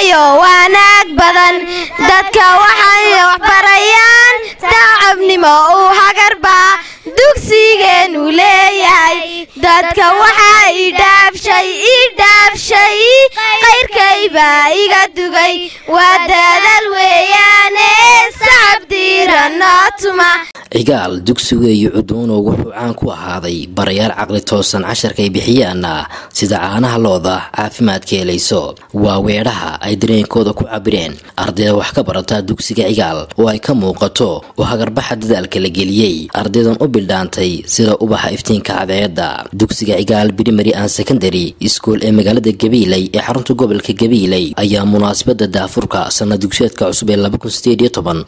iyo wanaag badan dadka waxay waxbarayaan tacabnimo uu hagarbaa dugsigeenu leeyahay dadka waxaa idhaabshay idhaabshay qayrkaybaa iga dugay waa daadal weeyaane sacab diiranoo tuma cigaal dugsigeeyo cuduuno wuxuu caan ku ahaaday barayaal caqli toosan casharkay bixiyaana sida caanaha looda caafimaadka helayso waa weedhaha ay dareenkooda ku cabireen ardayda wax ka barata dugsiga cigaal oo ay ka muuqato oo hagarbaxa dadaalka la geliyey ardaydan u bildhaantay sida ubaxa iftiinka cadceedda dugsiga cigaal primary and secondary school ee magaalada gabiiley ee xarunta gobolka gabiiley ayaa munaasabada daafurka sana dugsiyeedka cusub ee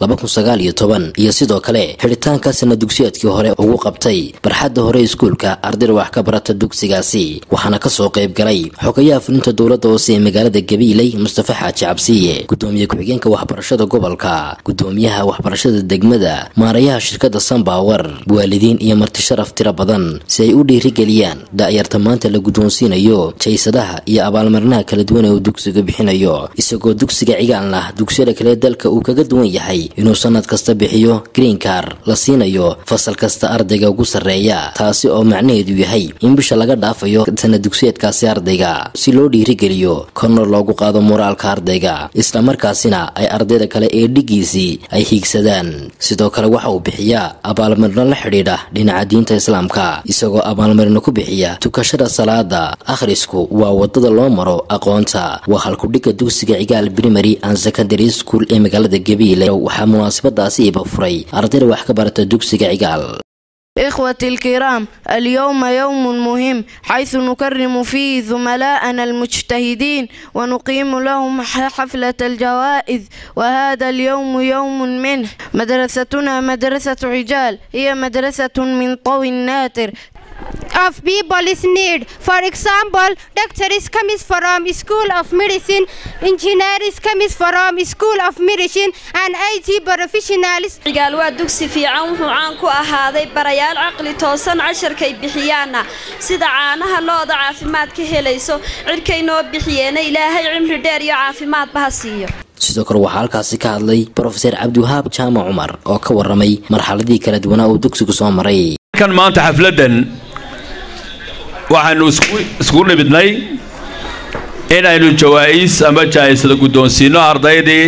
iyo sidoo kale xidhitaanka sana dugsiyeedkii hore ugu qabtay barxadda hore iskuulka ardayda wax ka barata dugsigaasi waxaana kasoo qayb galay xogayaha fulinta dowladda hoose ee magaalada gabiiley mustafa xaaji cabsiye gudoomiye ku-xigeenka waxbarashada gobolka gudoomiyaha waxbarashada degmada maarayaha shirkadda sanbawer waalidiin iyo marti sharaf tiro badan si ay u dhiirigeliyaan da'yarta maanta la guddoonsiinayo jaysadaha iyo abaalmarinaha kala duwan ee uu dugsiga bixinayo isagoo dugsiga cigaalna dugsiyada kale dalka uu kaga duwan yahay inuu sanad kasta bixiyo green car la siinayo fasal kasta ardayga ugu sarreeya taasi oo macnaheedu yahay in bisha laga dhaafayo sana dugsiyeedkaasi ardayga si loo dhiirigeliyo kornor loogu qaado moraalka ardayga islamarkaasina ay ardayda kale ee dhigiisii ay hiigsadaan sidoo kale waxa uu bixiyaa abaalmarino la xidhiidha dhinaca diinta islaamka isagoo abaalmarino ku bixiya tukashada salaada akhrisku waa wadada loo maro aqoonta waa halkudhigga dugsiga cigaal primary and secondary school ee magaalada gabiile waxaa munaasabadaasi iba furay ardayda wax ka barata dugsiga cigaal إخوتي الكرام اليوم يوم مهم حيث نكرم فيه زملاءنا المجتهدين ونقيم لهم حفلة الجوائز وهذا اليوم يوم منه مدرستنا مدرسة عجال هي مدرسة من طوي الناتر of people is need. For example, doctors comes from School of Medicine, engineers comes from School of Medicine, and IT professionals. cigaal waa dugsi fiican wuxuu caan ku ahaaday barayaal caqli toosan casharkay bixiyaana sida caanaha looda caafimaad ka helayso cidhkay noo bixiyeena ilaahay cimri dheer iyo caafimaadba ha siiyo sidoo kale waxaa halkaasi ka hadlay brofeser cabdiwahaab jaamac cumar oo ka waramay marxaladii kala duwanaa uu dugsigu soo maray kan maanta xafladan waxaanu iskugu nimidnay inaynu jawaa'is ama jaa'isada guddoonsiinno ardaydii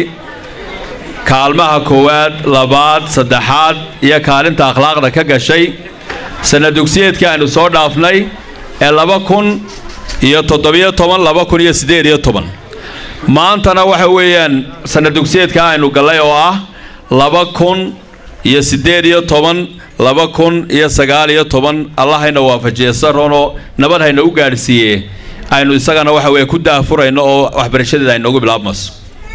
kaalmaha koowaad labaad saddexaad iyo kaalinta akhlaaqda ka gashay sana dugsiyeedkii aynu soo dhaafnay ee laba kun iyo toddobiyo toban laba kun iyo siddeed iyo toban maantana waxa weeyaan sana dugsiyeedka aynu gallay oo ah laba kun iyo siddeed iyo toban laba kun iyo sagaal iyo toban allahayna waafajiye saroonoo nabad hayna u gaadhsiiye aynu isagana waxa weye ku daafurayno oo waxbarashadeeda aynoogu bilaabmayso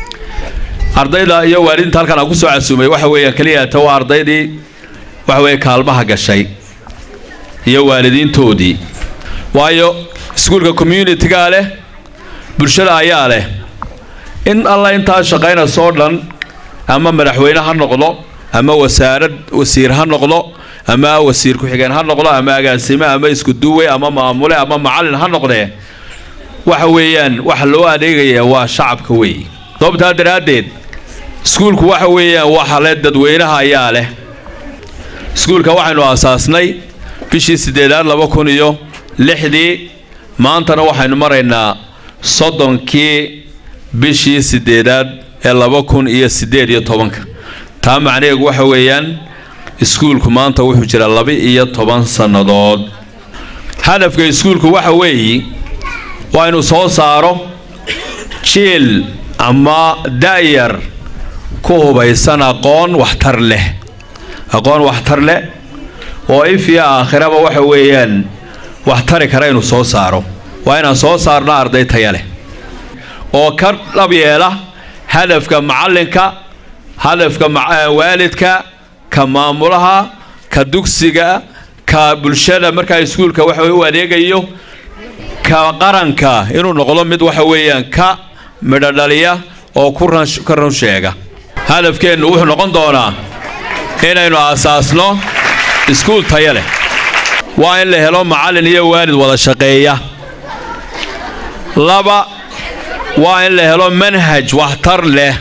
ardayda iyo waalidinta halkan aan ku soo casuumay waxa weeyaan keliyata waa ardaydii waxa weeye kaalmaha gashay iyo waalidiintoodii waayo iskuulka communitigaa leh bulshada ayaa leh in alla intaa shaqaynayso dhan ama madaxweyne ha noqdo ama wasaarad wasiir ha noqdo ama wasiir ku-xigeen ha noqdo ama agaasime ama iskuduwe ama maamule ama macallin ha noqdee waxa weeyaan waxa loo adeegayaa waa shacabka weeye sababtaa daraaddeed iskuulku waxa weeyaan waxa leh dadweynaha ayaa leh iskuulka waxaynu aasaasnay bishii siddeedaad laba kun iyo lixdii maantana waxaynu maraynaa soddonkii bishii siddeedaad ee laba kun iyo siddeed iyo tobanka taa macnaheegu waxa weeyaan iskuulku maanta wuxuu jiraa laba-iyo toban sannadood hadafka iskuulku waxa weeye waa inuu soo saaro jiil ama da'yar ku hubaysan aqoon waxtar leh aqoon waxtar leh oo ifiya aakhiraba waxa weeyaan wax tari kara inuu soo saaro waa inaan soo saarno arday taya leh oo ka dhab yeela hadafka macallinka hadafka waalidka ka maamulaha ka dugsiga ka bulshada markaa iskuulka waxa u adeegayo ka qaranka inuu noqdo mid waxa weeyaan ka midhodhaliya oo ka run sheega hadafkeennu wuxuu noqon doonaa inaynu aasaasno iskuul taya leh waa in la helo macallin iyo waalid wada shaqeeya laba waa in la helo manhaj waxtar leh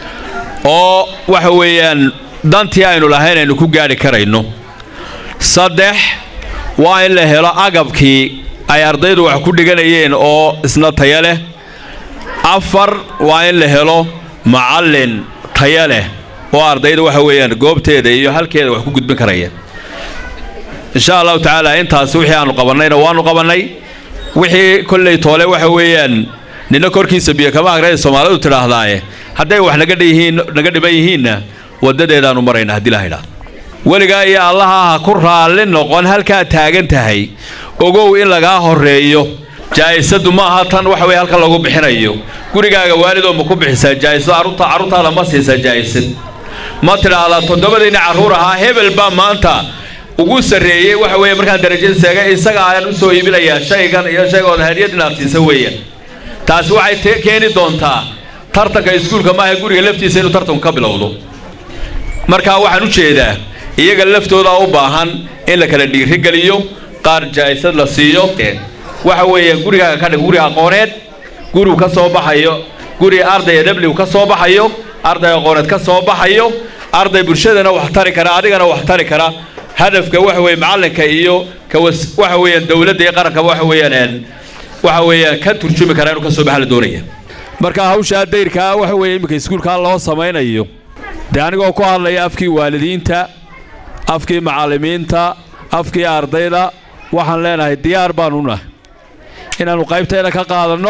oo waxa weeyaan dantii aynu lahayn aynu ku gaadhi karayno saddex waa in la helo agabkii ay ardaydu wax ku dhiganayeen oo isna taya leh afar waa in la helo macallin taya leh oo ardayda waxa weeyaan goobteeda iyo halkeeda wax ku gudbin karaya insha allahu tacaala intaas wixii aanu qabannayna waanu qabannay wixii kolley toole waxa weeyaan nina korkiisa biyo kama agraya soomaalidu tidhaahdaaye hadday wax naga dhiyihiin naga dhiban yihiinna waddadeedaanu marayna haddii la haydhaa weligaa iyo allaha ha ku raalli noqon halkaad taagan tahay ogow in lagaa horreeyo jaa'isadu ma aha tan waxa weye halkan lagu bixinayo gurigaaga waalidoo ma ku bixisaa jaa'isado carruurta carruurtaada ma siisaa jaa'isad ma tidhaahdaa toddobadiinni carruur ahaa hebel baa maanta ugu sarreeyey waxa weeye markaan darajada seegay isaga ayaan u soo iibinayaa shaygan iyo shaygood hadiyad inaad siisa weeyaan taasi waxay keeni doontaa tartanka iskuulka maaha guriga laftiisa inuu tartanku ka bilowdo markaa waxaan u jeedaa iyaga laftooda u baahan in la kala dhiirigeliyo qaar jaa'isad la siiyo waxa weeye gurigaaga ka dhig guri aqooneed gurigu ka soo baxayo guri arday w ka soo baxayo arday aqooneed ka soo baxayo arday bulshadana wax tari kara adigana wax tari kara hadafka waxa weeye macallinka iyo kawas waxa weeyaan dowladda iyo qaranka waxa weeyaan waxa weeyaan ka turjumi kara inuu ka soo baxa la doonaya marka hawshaa dayrkaa waxa weeye iminka iskuulkaa loo samaynayo dee anigoo ku hadlaya afkii waalidiinta afkii macallimiinta afkii ardayda waxaan leenahay diyaar baanu nahay inaannu qaybteeda ka qaadanno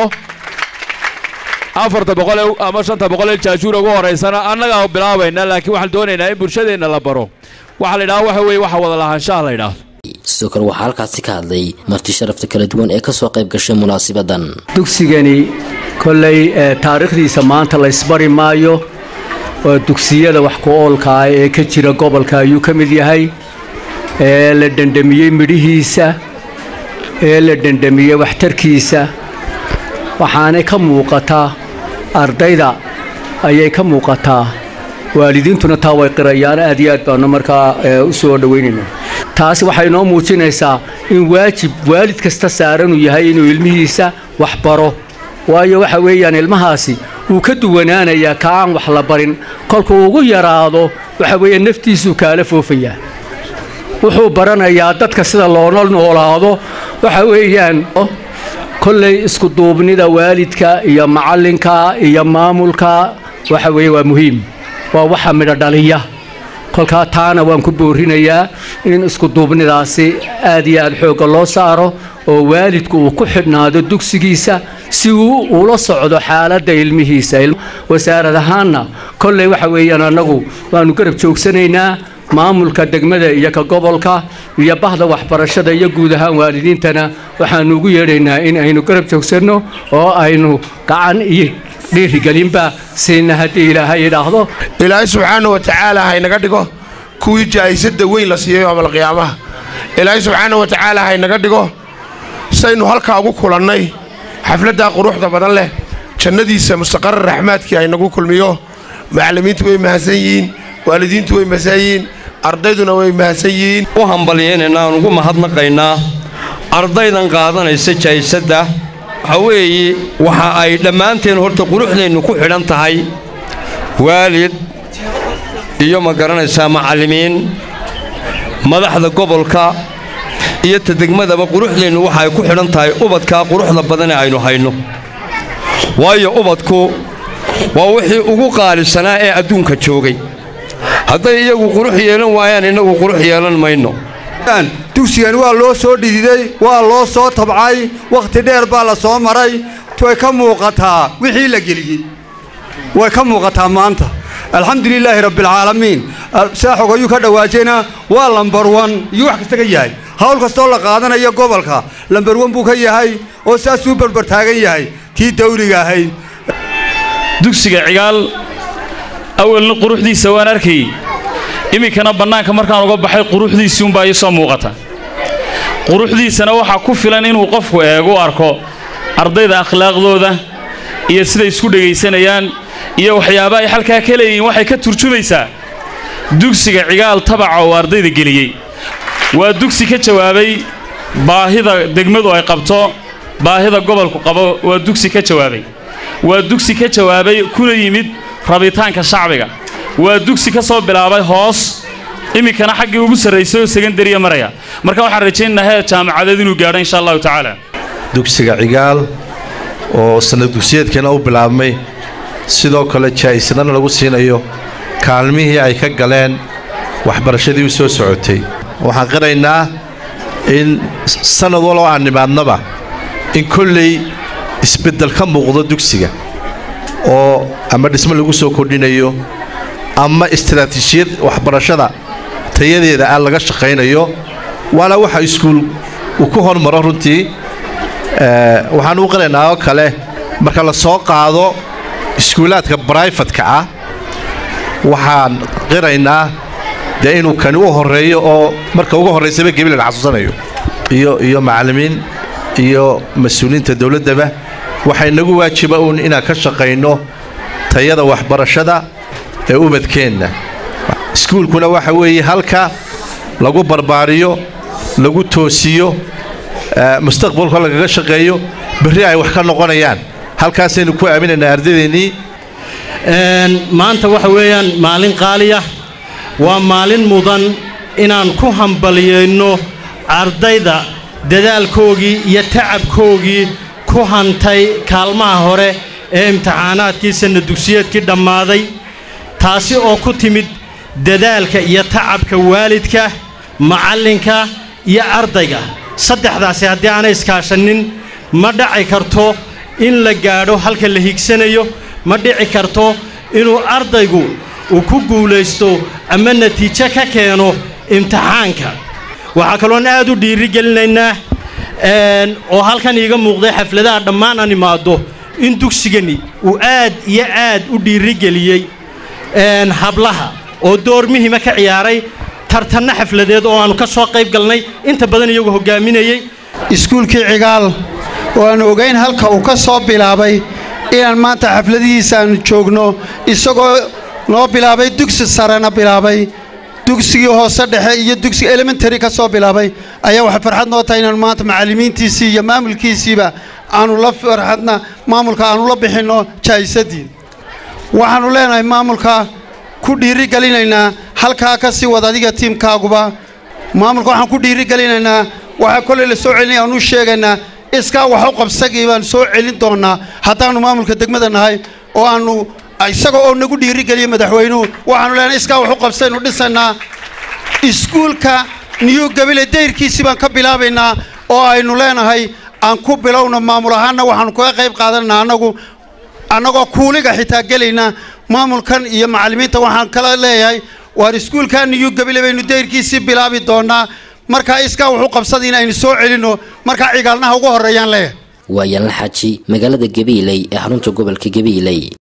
afarta boqol ama shanta boqol ee jaajuura ugu horaysana annagaa bilaabayna laakiin waxaan doonaynaa in bulshadeenna la baro waxaa la yidhaha waxa weeye waxa wada lahaanshaha la yidhaahdo sidoo kale waxaa halkaasi ka hadlay marti sharafta kala duwan ee ka soo qayb gashay munaasibadan dugsigani kolley taariikhdiisa maanta la ysbari maayo oo dugsiyada wax ku oolka ah ee ka jira gobolka ayuu ka mid yahay ee la dhandhamiyey midhihiisa ee la dhandhamiyey waxtarkiisa waxaanay ka muuqataa ardayda ayay ka muuqataa waalidiintuna taa way qirayaan aad iyo aad baanu markaa u soo dhowaynaynaa taasi waxay noo muujinaysaa in waajib waalid kasta saaranuu yahay inuu ilmihiisa wax baro waayo waxa weeyaan ilmahaasi wuu ka duwanaanayaa ka aan wax la barin kolkuu ugu yaraado waxa weeye naftiisuu kaala foofayaa wuxuu baranayaa dadka sida loola noolaado waxa weeyaan kolley iskuduubnida waalidka iyo macallinka iyo maamulka waxa weeye waa muhiim waa waxa midho dhaliya kolkaa taana waan ku boorinayaa in iskuduubnidaasi aad iyo aad xoogga loo saaro oo waalidku uu ku xidhnaado dugsigiisa si uu ula socdo xaaladda ilmihiisa wasaarad ahaanna kolley waxa weeyaan annagu waannu garab joogsanaynaa maamulka degmada iyo ka gobolka iyo bahda waxbarashada iyo guud ahaan waalidiintana waxaannu ugu yeedhaynaa in aynu garab joogsanno oo aynu gacan iyo dhiirigelinba siina haddii ilaahay idhaahdo ilaahay subxaana wa tacaala haynaga dhigo kuwii jaa'isada weyn la siiyey yoomal qiyaamaha ilaahay subxaana wa tacaala haynaga dhigo saynu halkaa ugu kulannay xafladdaa quruxda badan leh jannadiisa mustaqarar raxmaadkii haynagu kulmiyo macallimiintu way mahadsan yihiin waalidiintu way mahadsan yihiin ardayduna way mahadsan yihiin u hambalyaynayna aan ugu mahadnaqaynaa ardaydan qaadanaysa jaa'isadda waxa weeye waxa ay dhammaanteen horta quruxdeennu ku xidhan tahay waalid iyo ma garanaysaa macallimiin madaxda gobolka iyo ta degmadaba quruxdeennu waxa ay ku xidhan tahay ubadkaa quruxda badane aynu hayno waayo ubadku waa wixii ugu qaalisanaa ee adduunka joogay hadday iyagu qurux yeelan waayaan innagu qurux yeelan mayno dugsigan waa loo soo dhididay waa loo soo tabcay wakhti dheer baa la soo maray way ka muuqataa wixii la geliyey way ka muuqataa maanta alxamdulilaahi rabbialcaalamiin saaxog ayuu ka dhawaajayna waa lambar wan iyo wax kasta ka yahay hawl kastoo la qaadanayo gobolka lambar wan buu ka yahay oo saasuu barbartaagan yahay tii dawliga ahayd dugsiga cigaal awalna quruxdiisa waan arkayey iminkana bannaanka markaan uga baxay quruxdiisii unbaa ii soo muuqata quruxdiisana waxaa ku filan inuu qofku eegu arko ardayda akhlaaqdooda iyo siday isku dhegaysanayaan iyo waxyaaba ay halkaa ka leeyihiin waxay ka turjumaysaa dugsiga cigaal tabaca oo ardayda geliyey waa dugsi ka jawaabay baahida degmadu ay qabto baahida gobolku qabo waa dugsi ka jawaabay waa dugsi ka jawaabay kuna yimid rabitaanka shacbiga waa dugsi ka soo bilaabay hoos iminkana xaggii ugu sarraysay oo sekandariya maraya marka waxaan rajaynaynaa heer jaamacadeed inuu gaadho insha allahu tacaala dugsiga cigaal oo sanad dugsiyeedkeena u bilaabmay sidoo kale jaa'isadana lagu siinayo kaalmihii ay ka galeen waxbarashadii u soo socotay waxaan qiraynaa in sannad waloo aan nimaadnaba in kolley isbeddel ka muuqdo dugsiga oo ama dhismo lagu soo kordhinayo ama istaraatiijiyad waxbarashada tayadeeda ah laga shaqaynayo waana waxa iskuul uu ku hormaro runtii waxaan u qiraynaa oo kale marka la soo qaado iskuulaadka braifatka ah waxaan qiraynaa dee inuu kani u horreeyo oo marka ugu horraysaba gebi la xasuusanayo iyo iyo macallimiin iyo mas-uuliyiinta dowladdaba waxaa inagu waajiba uun inaan ka shaqayno tayada waxbarashada ee ubadkeenna iskuulkuna waxa weeye halka lagu barbaariyo lagu toosiyo mustaqbalka lagaga shaqeeyo berri ay wax ka noqonayaan halkaasaynu ku aaminaynaa ardadeennii maanta waxa weeyaan maalin qaaliya waa maalin mudan inaan ku hambaliyayno ardayda dadaalkoogii iyo tacabkoogii ku hantay kaalmaha hore ee imtixaanaadkii sanna dugsiyeedkii dhammaaday taasi oo ku timid dadaalka iyo tacabka waalidka macallinka iyo ardayga saddexdaasi haddii aanay iskaashanin ma dhaci karto in la gaadho halka la higsanayo ma dhici karto inuu ardaygu uu ku guulaysto ama natiijo ka keeno imtixaanka waxaa kaloon aad u dhiirigelinaynaa oo halkan iiga muuqday xafladaha dhammaan aan imaaddo in dugsigani uu aad iyo aad u dhiirigeliyey hablaha oo door muhima ka ciyaaray tartanno xafladeed oo aannu ka soo qayb galnay inta badan iyagu hoggaaminayey iskuulkii cigaal oo aanu ogayn halka uu ka soo bilaabay inaan maanta xafladihiisa aanu joogno isagoo noo bilaabay dugsi sarena bilaabay dugsigii hoose dhexe iyo dugsiga elementary ka soo bilaabay ayaa waxay farxad noo tahay inaanu maanta macallimiintiisii iyo maamulkiisiiba aanu la farxadna maamulka aanu la bixinno jaa'isadii waxaannu leenahay maamulka ku dhiirigelinaynaa halkaa ka sii wad adiga tiimkaaguba maamulka waxaan ku dhiirigelinaynaa waxaa kolley la soo celinaya aanu sheegaynaa iskaa wax u qabsagii baanu soo celin doonnaa haddaannu maamulka degmada nahay oo aannu isaga oo nagu dhiirigeliya madaxweynuhu waxaanu leenahay iskaa wax u qabsaynu dhisaynaa iskuulka niyu gabile dayrkiisii baan ka bilaabaynaa oo aynu leenahay aan ku bilowno maamul ahaanna waxaannu kaga qayb qaadananaa annagu annagoo kuuliga xitaa gelayna maamulkan iyo macallimiinta waxaan kala leeyahay waar iskuulkaa niyu gabile baynu dayrkiisii bilaabi doonnaa markaa iskaa wuxu qabsada in aynu soo celinno markaa cigaalnaha ugu horreeyaan leeyahay waa yaanla xaaji magaalada gabiiley ee xarunta gobolka gabiiley